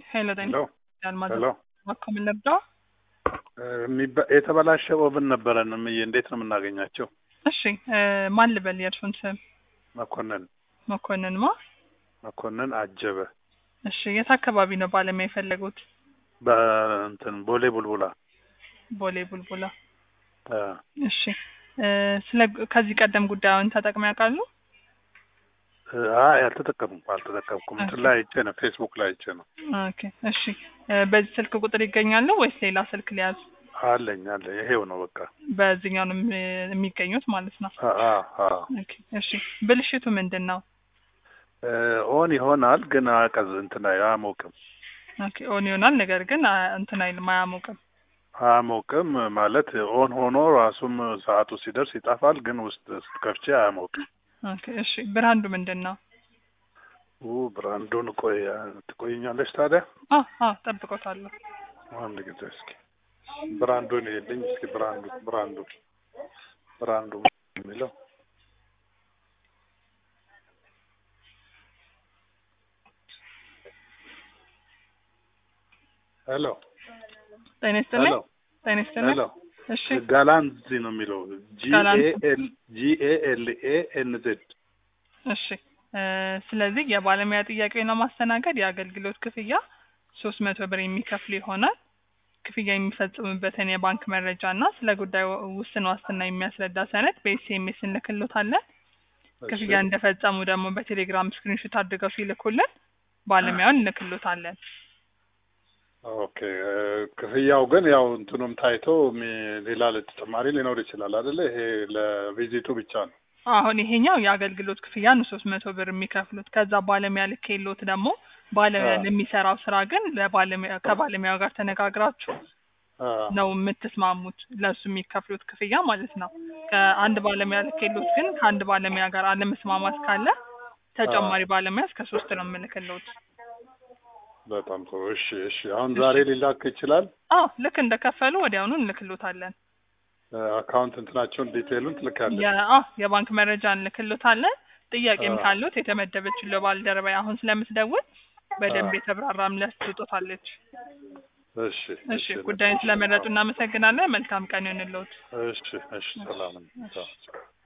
ሄሎ ጤና ሄሎ ያልማዝ ሄሎ እባክዎ ምን ልርዳው? የሚባ- የተበላሸ ኦቭን ነበረን እምዬ፣ እንዴት ነው የምናገኛቸው? እሺ እ ማን ልበል የእርሱን ስም? መኮንን መኮንን ማ? መኮንን አጀበ እሺ የት አካባቢ ነው ባለሙያ የፈለጉት? በእንትን ቦሌ ቡልቡላ ቦሌ ቡልቡላ። አ፣ እሺ እ ስለ ከዚህ ቀደም ጉዳዩን ተጠቅመው ያውቃሉ? አይ አልተጠቀምኩም አልተጠቀምኩም። እንትን ላይ አይቼ ነው ፌስቡክ ላይ አይቼ ነው። ኦኬ እሺ እ በዚህ ስልክ ቁጥር ይገኛሉ ወይስ ሌላ ስልክ ሊያዝ? አለኝ አለ ይሄው ነው በቃ። በዚህኛው ነው የሚ- የሚገኙት ማለት ነው። አ አ አ ኦኬ እሺ ብልሽቱ ምንድን ነው? እ ኦን ይሆናል ግን አቀዝ እንትን አይ- አያሞቅም ኦኬ ኦን ይሆናል ነገር ግን አ- እንትን አይልም አያሞቅም። አያሞቅም ማለት ኦን ሆኖ ራሱም ሰዓቱ ሲደርስ ይጠፋል፣ ግን ውስጥ ስትከፍቼ አያሞቅም። ኦኬ እሺ ብራንዱ ምንድን ነው? ኡ ብራንዱን ቆይ ትቆይኛለች ታዲያ አ አ ጠብቆታለሁ። አንድ ጊዜ እስኪ ብራንዱን ይልኝ እስኪ ብራንዱ ብራንዱ ብራንዱ የሚለው ሄሎ ጤና ይስጥልኝ። ሄሎ ጤና ይስጥልኝ። ሄሎ እሺ ጋላንዚ ነው የሚለው ጋላንዚ። ጂኤኤል ጂኤኤልኤ ኤን ዜድ እሺ እ ስለዚህ የባለሙያ ጥያቄውን ለማስተናገድ የአገልግሎት ክፍያ ሶስት መቶ ብር የሚከፍሉ ይሆናል። ክፍያ የሚፈጽሙበትን የባንክ መረጃ እና ስለ ጉዳዩ ውስን ዋስትና የሚያስረዳ ሰነድ በኤስኤምኤስ እንልክሎታለን። ክፍያ እንደፈጸሙ ደግሞ በቴሌግራም ስክሪንሾት አድርገው ሲልኩልን ባለሙያውን እንልክሎታለን። ኦኬ እ ክፍያው ግን ያው እንትኑም ታይቶ ሚ- ሌላ ተጨማሪ ሊኖር ይችላል አይደለ? ይሄ ለቪዚቱ ብቻ ነው። አሁን ይሄኛው የአገልግሎት ክፍያ ነው ሶስት መቶ ብር የሚከፍሉት። ከዛ ባለሙያ ልኬሎት ደግሞ ባለሙያ አ። ለሚሰራው ስራ ግን ለባለሙያ ከባለሙያው ጋር ተነጋግራችሁ አ፣ ነው የምትስማሙት ለእሱ የሚከፍሉት ክፍያ ማለት ነው። ከአንድ ባለሙያ ልኬሎት ግን ከአንድ ባለሙያ ጋር አለመስማማት ካለ ተጨማሪ ባለሙያ እስከ ሶስት ነው የምልክሎት። በጣም ጥሩ። እሺ እሺ። አሁን ዛሬ ሊላክ ይችላል። አዎ ልክ እንደከፈሉ ወዲያውኑ እንልክሎታለን። እ አካውንት እንትናቸውን ዲቴይሉን ትልካለች። የ- አዎ የባንክ መረጃ እንልክሎታለን። ጥያቄም አ። ካሉት የተመደበችው ባልደረባ አሁን ስለምትደውል በደንብ አ። የተብራራ ምላሽ ትሰጦታለች። እሺ እሺ ጉዳዩን ስለመረጡ እናመሰግናለን። መልካም ቀን ይሁንልዎት። እሺ እሺ። ሰላም ነው።